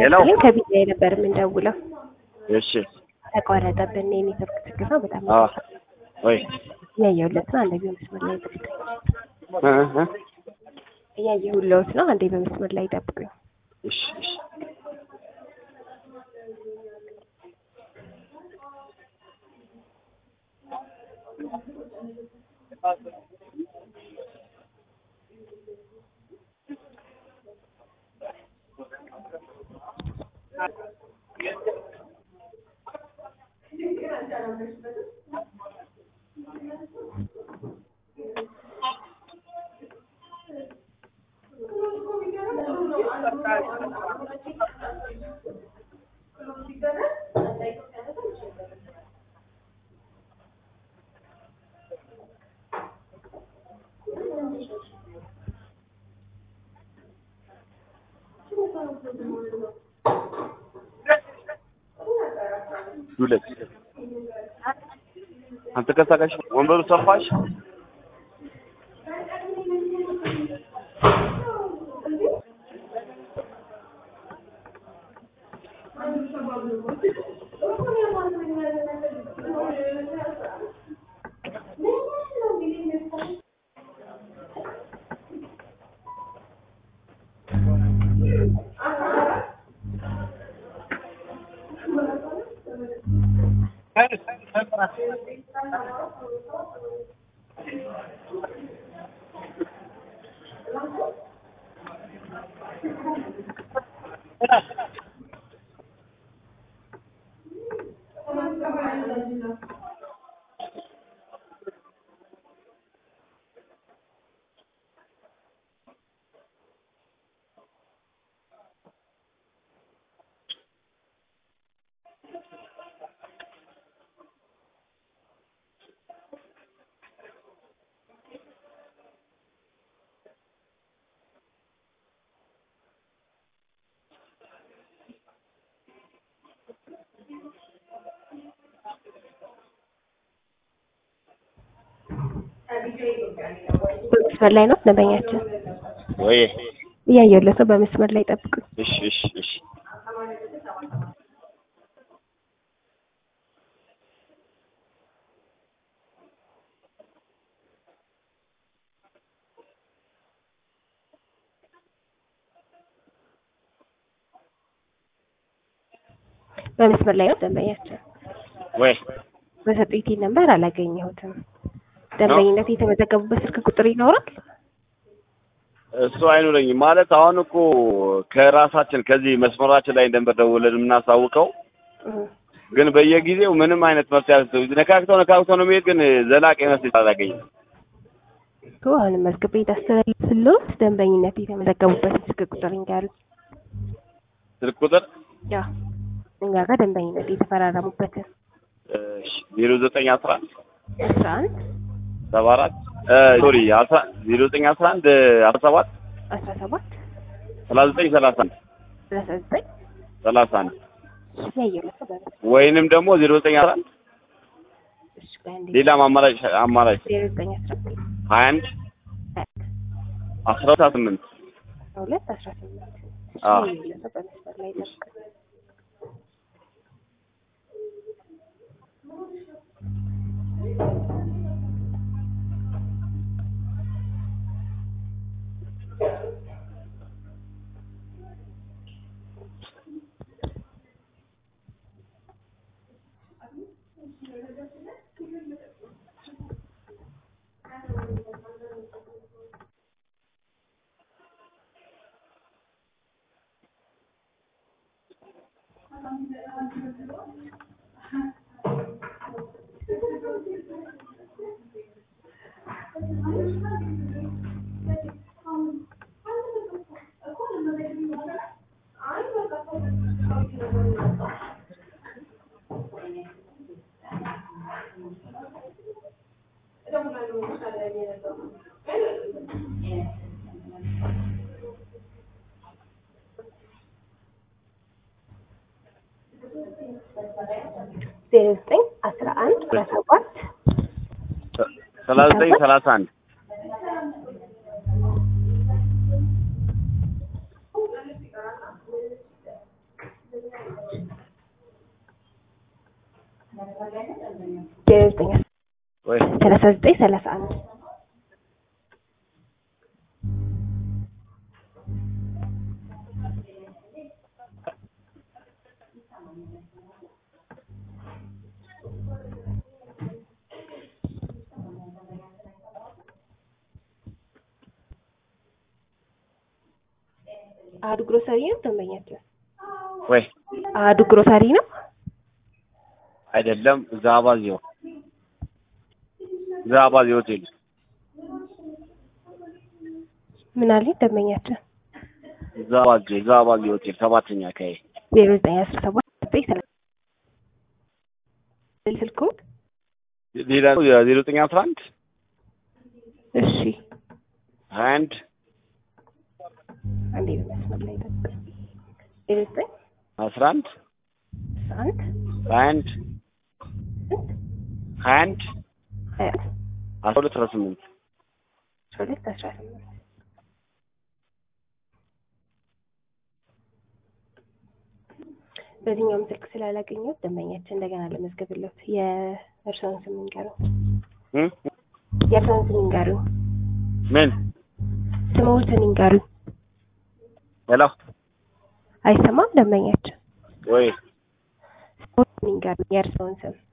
ሄሎ። ግን ከቢጃይ ነበር የምንደውለው። እሺ ተቋረጠብን። የኔትወርክ ችግር ነው። በጣም አ ወይ እያየሁለት ነው። አንዴ በመስመር ላይ ጠብቁኝ። እ እ እያየሁለት ነው። አንዴ በመስመር ላይ ጠብቁኝ። እሺ እሺ ዱለት አንተንቀሳቃሽ ወንበሩ ሰፋሽ በመስመር ላይ ነው ደንበኛችን። ወይ እያየሁለት ነው። በመስመር ላይ ጠብቁኝ። እሺ እሺ እሺ በመስመር ላይ ነው ደንበኛችን። ወይ በሰጡኝ ቲን ነምበር አላገኘሁትም። ደንበኝነት የተመዘገቡበት ስልክ ቁጥር ይኖራል? እሱ አይኖረኝም ማለት አሁን እኮ ከራሳችን ከዚህ መስመራችን ላይ እንደንበር ደውለን የምናሳውቀው እህ፣ ግን በየጊዜው ምንም አይነት መፍትሄ አልሰጠው ነካክተው ነካክተው ነው የሚሄድ ግን ዘላቂ መፍትሄ አላገኝም። እኮ አሁንም መዝግቤ ታስተላልፍልዎት ደንበኝነት የተመዘገቡበት ስልክ ቁጥር ይንገሩ። ስልክ ቁጥር ያ እኛ ጋር ደንበኝነት የተፈራረሙበትን ዜሮ ዘጠኝ አስራ አንድ አስራ አንድ ሰባ አራት ሶሪ አስራ ዜሮ ዘጠኝ አስራ አንድ አስራ ሰባት አስራ ሰባት ሰላሳ ዘጠኝ ሰላሳ አንድ ሰላሳ ዘጠኝ ሰላሳ አንድ ያየሁለት ነው በመስመር ወይንም ደግሞ ዜሮ ዘጠኝ አስራ አንድ እሺ፣ በአንዴ ሌላም አማራጭ አማራጭ ዜሮ ዘጠኝ አስራ ሀያ አንድ አስራ ሁለት ስምንት ሁለት አስራ ስምንት አዎ። ያየሁለት ነው በመስመር ላይ ጠብቁኝ። ዜሮ ዘጠኝ አስራ አንድ አስራ ሰባት ሰላሳ ዘጠኝ ሰላሳ አንድ ዜሮ ዘጠኝ ወይ ሰላሳ ዘጠኝ ሰላሳ አንድ አህዱ ግሮሰሪ ነው ደንበኛቸው? ወይ አህዱ ግሮሰሪ ነው። አይደለም ዛባዚዮ ዛባዚዮ ሆቴል ምን አለኝ ደንበኛቸው? ዛባዚዮ ዛባዚዮ ሆቴል ሰባተኛ አካባቢ ዜሮ ዘጠኝ አስራ ሰባት ዘጠኝ ሰላሳ ስልኩ ሌላ የዜሮ ዘጠኝ አስራ አንድ እሺ ሀያ አንድ አንዴ በመስመር ላይ ጠብቅ። ዜሮ ዘጠኝ አስራ አንድ አስራ አንድ ሀያ አንድ ሀያ አንድ ሀያ አስራ ሁለት አስራ ስምንት አስራ ሁለት አስራ ስምንት በዚህኛውም ስልክ ስላላገኘሁት ደንበኛችን እንደገና ለመዝገብለት የእርስዎን ስም ይንገሩኝ። እ? የእርስዎን ስም ይንገሩኝ። ምን ስምዎትን ይንገሩኝ። ሄሎ አይሰማም ደንበኛችን? ወይ ስምዎትን ይንገሩኝ። የእርስዎን ስም